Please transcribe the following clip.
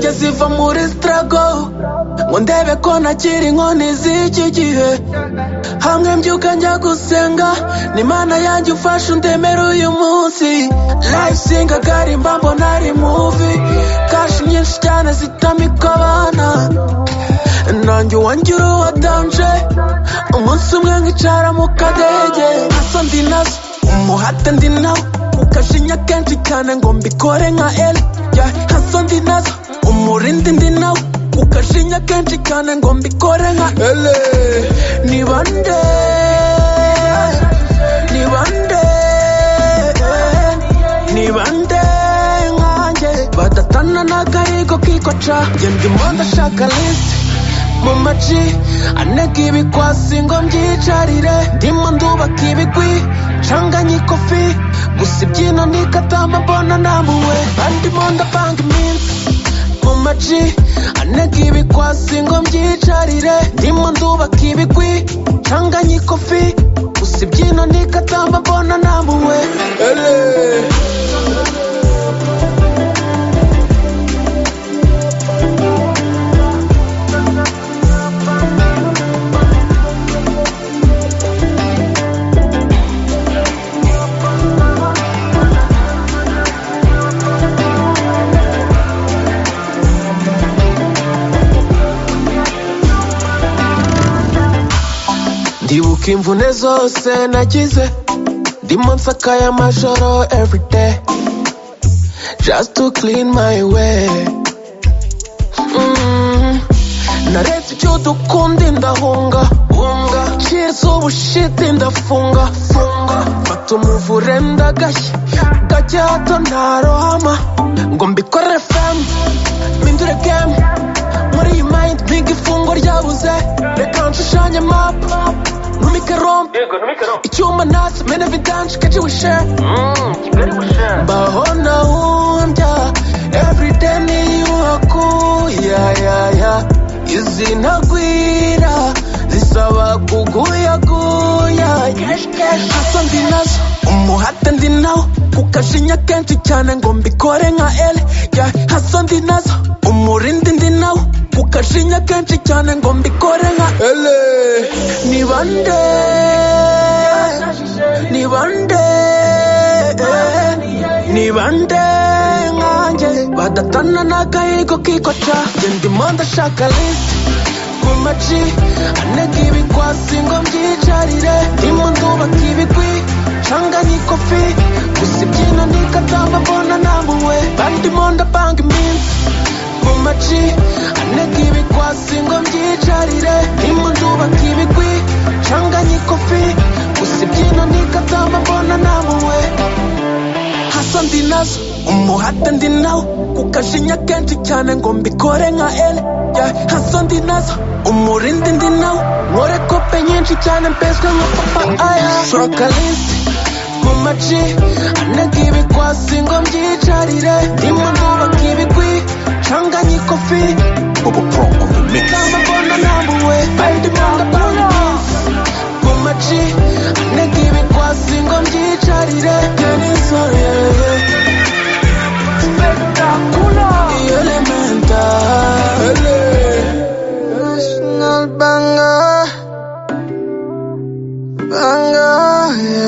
ziva muri sitarago ngo ndebe ko ntakiri inkoni z'iki gihe hamwe mbyuka njya gusenga ni imana yanjye ufashe undemere uyu munsi live singa karimba mbona ari muvi kashi nyinshi cyane zitamika abana nanjye uwanjye uruwa danje umunsi umwe nkicara mu kadege hasa ndi nazo umuhate ndi nawo ukashinya kenshi cyane ngo mbikore nka eli yeah, hasa ndi nazo umurindi ndi nawo ukashinya kenshi cyane ngo mbikore nka ele ni bande ni bande ni bande nkanjye badatana n'akarigo kikoca njye ndimo ndashaka lisi mu maci anega ibikwasi ngo mbyicarire ndimo ndubaka ibigwi ncanganye ikofi gusa ibyino nikatama mbona namuwe bandimo ndapanga iminsi mu maci anega ibikwasi ngo mbyicarire ndimo ndubaka ibigwi ncanganye ikofi gusa ibyino nikatama mbona namuwe Ele. ndibuka imvune zose nagize ndimo nsakaye amajoro everyday just to clean my way Mm. naretse icyo dukunda indahunga hunga cheers ubushiti ndafunga funga fata umuvure ndagashya gake hato ntarohama ngo mbikorere femu mpindure gemu muri iyi mayindi mpinga ifungo ryabuze reka nshushanye mapu ntumike rompe icyuma nasi mene vidanshi keji wishe mbaho nahumbya everyday niyubako ya ya ya izi ntagwira zisaba kuguyaguya hasa ndi nazo umuhate ndi nawo ukashinya kenshi cyane ngo mbikore nka ele ya hasa ndi nazo umurindi ndi nawo ukashinya kenshi cyane ngo mbikore nka ele ni bande ni bande ni bande nkanjye badatana n'agahigo kikoca njye ndimo ndashaka lisi mu maci anega ibikwasi ngo mbyicarire ndimo ndubaka ibigwi ncanganye ikofi gusa ibyino nikatamba mbona namuwe bandimo ndapanga iminsi mu maci anega ibikwasi ngo mbyicarire ndimo ndubaka ibigwi ncanganye ikofi gusa ibyino nikatamba mbona namuwe hasa ndi nazo umuhate ndi nawo kukashinya kenshi cyane ngo mbikore nka ele yeah, hasa ndi nazo umurindi ndi nawo nkore kope nyinshi cyane mbeswe nka papa aya sorokalisi mu maci anega ibikwasi ngo mbyicarire ndimo ndubaka ibigwi ncanganye ikofi Bubba Pro on the mix. kamba mbona nambuwe bandimo ndapanga iminsi mu maci anega ibikwasi ngo mbyicarire yenisore Elemental National Banger Banger yeah.